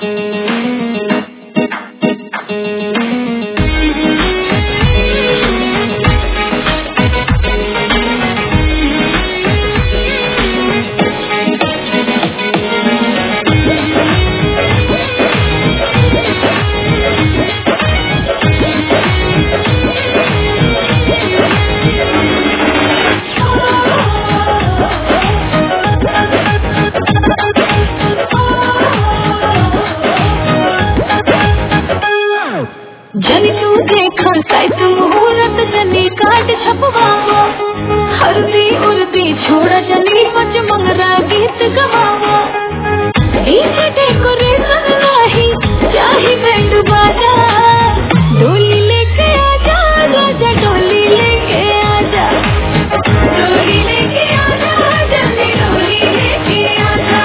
जनी तू देखा साइट मुहूर्त जनी काट छपवावो हल्दी उल्दी छोड़ा जनी पच मंगरा गीत गवावो डीजे डेकोरेशन नाही चाही बैंड बाजा डोली लेके आजा राजा डोली लेके आजा डोली लेके आजा जल्दी डोली लेके आजा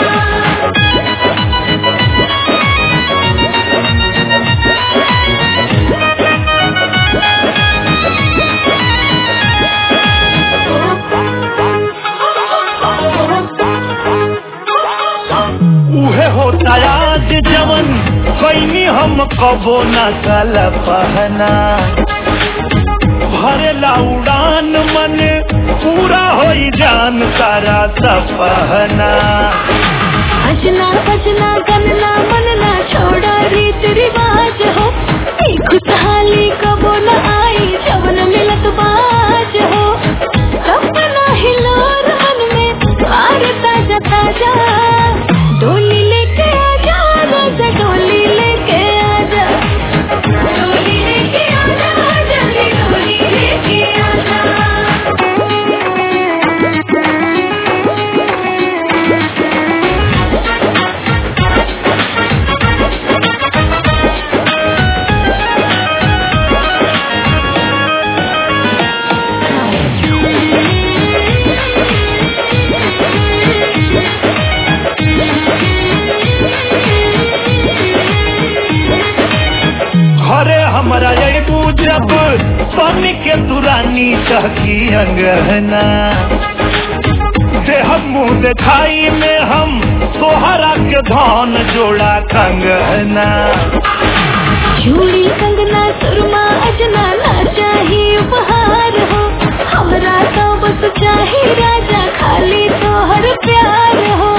उहे होता आज जवन कैनी हम कबो न कल पहना भरेला उड़ान मन पूरा होई जान सारा सपहना भजना भजना गनना मनना छोड़ा रीत रिवाज हो ई खुशहाली कबो न आई जवन मिलत बाज हो सपना हिलोर मन में आर ताजा ताजा डोली लेके आजा राजा डोली लेके आजा डोली लेके आजा जल्दी डोली लेके आजा घरे हमरा अबू जब बन के दुरानी चहकी अंगहना देह मुँह दिखाई में हम तोहरा के धन जोड़ा कंगना चूड़ी कंगना सुरमा अजना ना चाही उपहार हो हमरा तो बस चाही राजा खाली तोहर प्यार हो